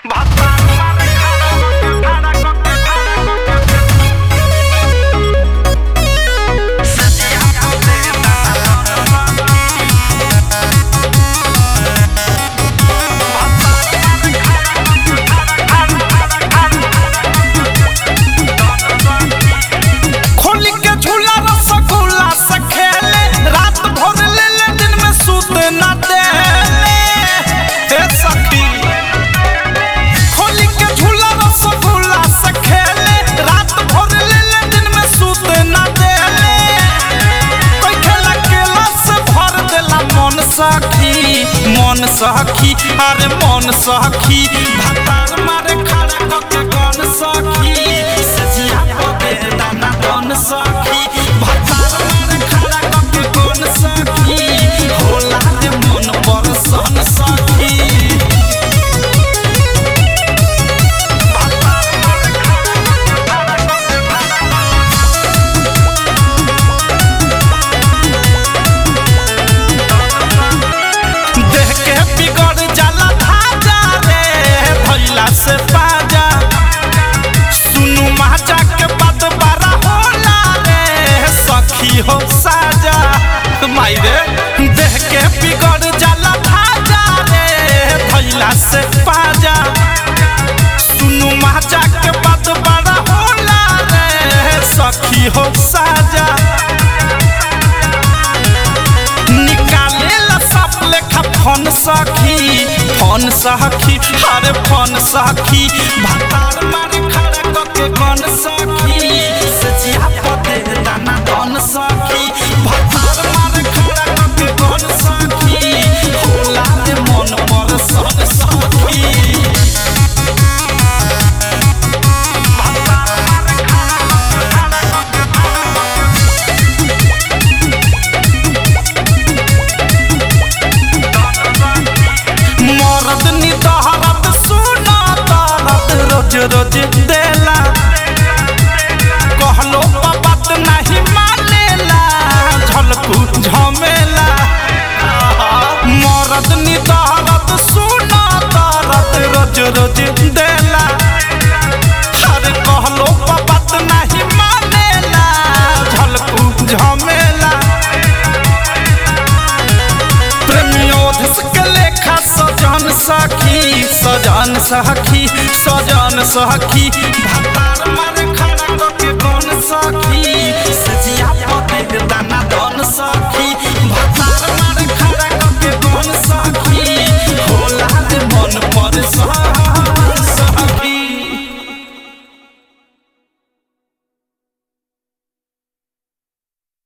खोली के झूला रसगुल्ला से खेले रात भर ले ले दिन में सूत न देले हे सखी खोली के झूला रसगुल्ला से खेले रात भर ले ले दिन में सूत न देले कोई खेला केला से भर देला मन सखी मन सखी अरे मन सखी भतार मारे खड़ा कके गन सखी सजिया पदे दाना गन सखी भतार मारे खड़ा कके गन सखी होला दे मन बरसन सखी देह के बिगड़ जाला धाजा रे भैला से बाजा सुनु माजा के बात बारा होला रे सखी हो साजा माई रे देह के बिगड़ जाला धाजा रे भैला से बाजा सुनु माजा के बात बारा होला रे सखी हो साजा निकालेला सब लेखा फोन सखी फोन सखी अरे फोन सखी भतार मारे खड़ा कके गन सखी सचिया पते दाना गन सखी भतार मारे खड़ा कके गन सखी होला रे मन पर सन सखी मरद निदहरत सुना दरद रोज रोज देला कहलो बात नहीं मानेला झलकू झमेला मरद निदहरत सुना दरद रोज रोज देला अरे कहलो बात नहीं मानेला झलकू झमेला प्रेमियोधस के लेखा सजन सखी सजन सखी सजन सखी भतार मारे खड़ा के गन सखी